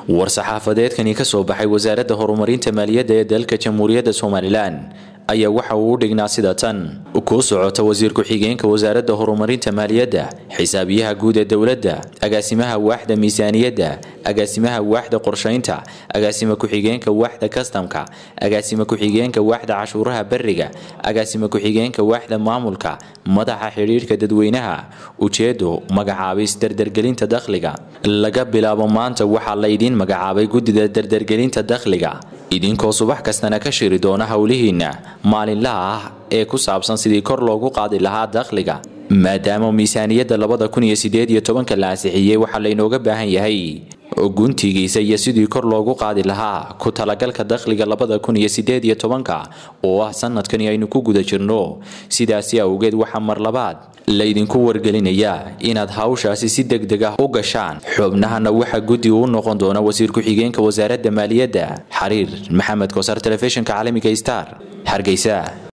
war-saxaafadeedkani ka soo baxay wasaaradda horumarinta maaliyadda ee dalka jamhuuriyadda somalilan ayaa waxa uu u dhignaa sida tan ku socota wasiir ku-xigeenka wasaaradda horumarinta maaliyadda xisaabiyaha guud ee dowladda agaasimaha waaxda miisaaniyadda agaasimaha waaxda qorshaynta agaasima ku-xigeenka waaxda kastamka agaasima ku-xigeenka waaxda cashuuraha beriga agaasima ku-xigeenka waaxda maamulka madaxa xidhiidhka dadweynaha ujeedo magacaabis dardargelinta dakhliga laga bilaabo maanta waxaa laydiin magacaabay guddida dardargelinta dakhliga idinkoo subax kastana ka shiri doona howlihiinna maalinlaha ah ee ku saabsan sidii kor loogu qaadi lahaa dakhliga maadaama miisaaniyadda labada kun iyo sideed iyo tobanka la ansixiyey waxaa laynooga baahan yahay guntigiisa iyo sidii kor loogu qaadi lahaa ku talagalka dakhliga labada kun iyo sideed iyo tobanka oo ah sanadkani aynu ku guda jirno sidaasi awgeed waxaa mar labaad laydinku wargelinayaa inaad hawshaasi si deg deg ah u gashaan xubnahana waxaa guddi u noqon doona wasiir ku-xigeenka wasaaradda maaliyadda xariir maxamed koosar telefishinka caalamiga star hargeysa